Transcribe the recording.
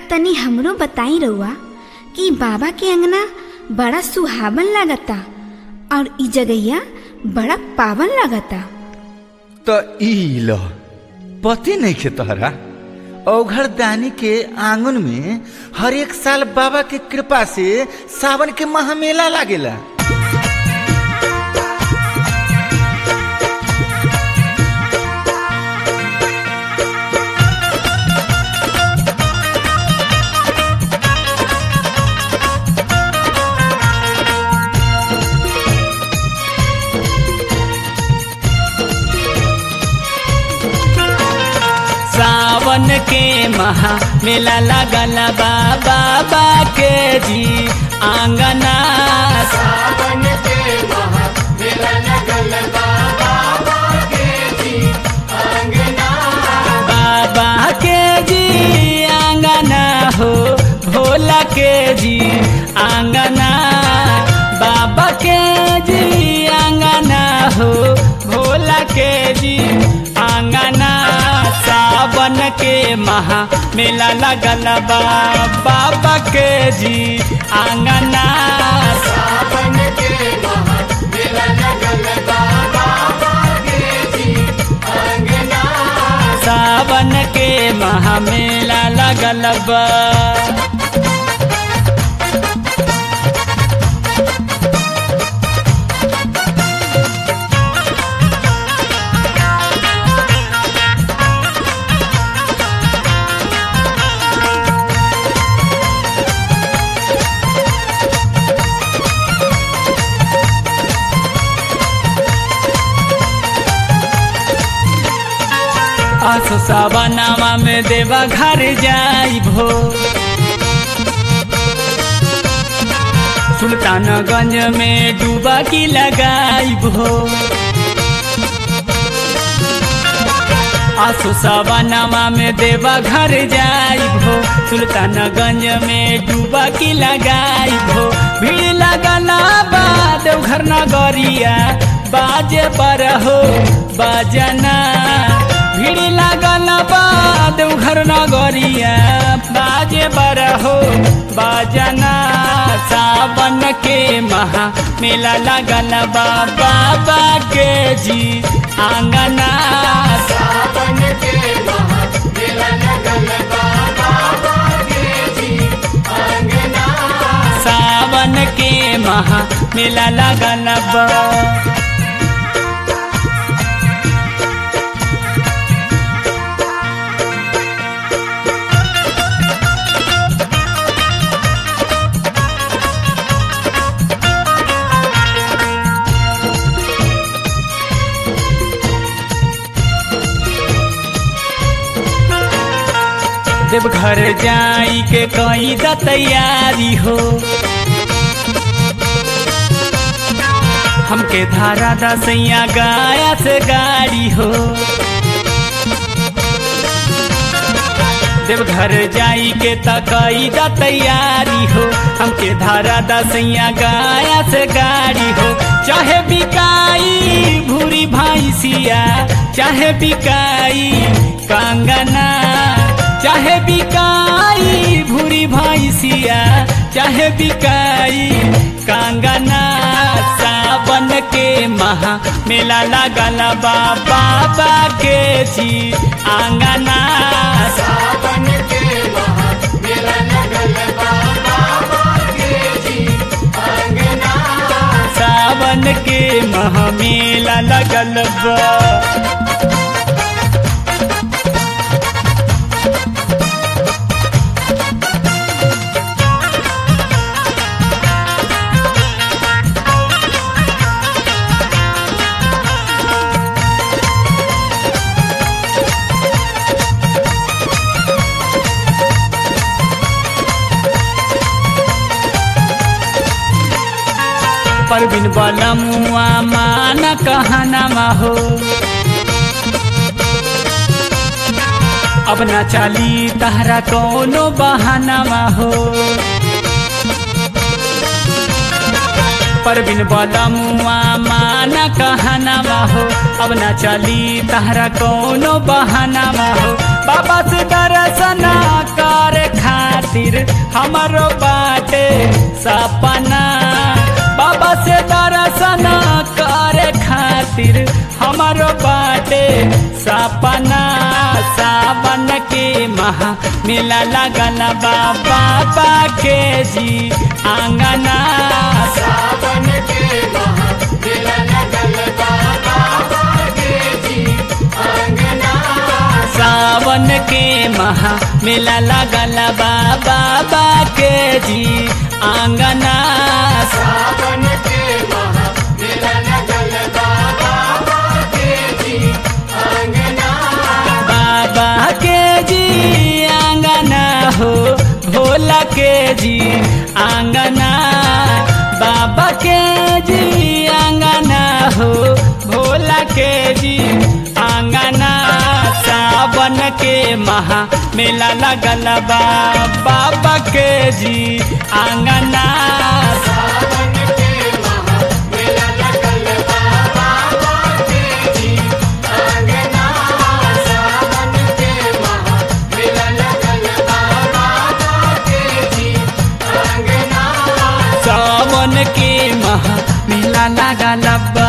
तनी हमरो बताई रउआ कि बाबा के अंगना बड़ा सुहावन लागता और इ जगैया बड़ा पावन लागता त ई ल पति नहीं खे तोहरा औघर दानी के आंगन में हर एक साल बाबा के कृपा से सावन के महामेला लागेला सावन के महा मेला लगल बा बाबा के जी आंगना सावन के महा मेला लगल बा बाबा के जी अंगना बाबा के जी आंगना हो भोला के जी आंगना बाबा के जी आंगना हो भोला के जी आंगना सावन के महा मेला लगल बा बाबा के जी आंगना सावन के महा मेला लगल बा बाबा के जी अंगना सावन के महा मेला लगल बा आसो सावनामा में देवा घर जाई भो सुल्तानगंज में डूबा की लगाई भो आसो सावनामा में देवा घर जाई भो सुल्तानगंज में डूबा की लगाई भो भीड़ लगला बाद घर नगरिया बाजे पर हो बाजना भीड़ लागल बाद घर नगरिया बाजे बर हो बाजना सावन के महा मेला लगल बा बाबा के जी आंगना सावन के महा मेला लगल बा बाबा के जी अंगना सावन के महा मेला लगल बा देवघर जाई के कई द तैयारी हो हमके धारा दसैया गाया से गाड़ी हो देवघर जाई के तकई द तैयारी हो हमके धारा दसैया गाया से गाड़ी हो चाहे बिकाई भूरी भैंसिया चाहे बिकाई कंगना चाहे बिकाई भूरी भैंसिया चाहे बिकाई कंगना सावन के महा मेला लगल बा बाबा के जी आंगना सावन के महा मेला लगल बा बाबा के जी अंगना सावन के महा मेला लगल बा परबिन वाला मुआ माना कहना हो अब ना चाली तहरा कोनो बहाना हो परबिन वाला मुआ माना कहना हो अब ना चली तहरा कोनो बहाना हो बाबा से दर्शना कर खार खातिर हमारो बाटे सपना बाबा से दर्शन करे खातिर हमारो बाटे सपना सावन के महा मेला लगल बा बाबा के जी आंगना सावन के महा मेला लगल बा बाबा के जी अंगना सावन के महा मेला लगल बा बाबा के जी आंगना सावन के महा मेला लगल बा बाबा के जी अंगना बाबा के जी आंगना हो भोला के जी आंगना बाबा के जी आंगना हो भोला के जी आंगना सावन के महा मेला लगल बा बाबा के जी आंगना सावन के महा मेला लगल बा बाबा के जी अंगना सावन के महा मेला लगल बा बाबा के जी अंगना सावन के महा मेला लगल बा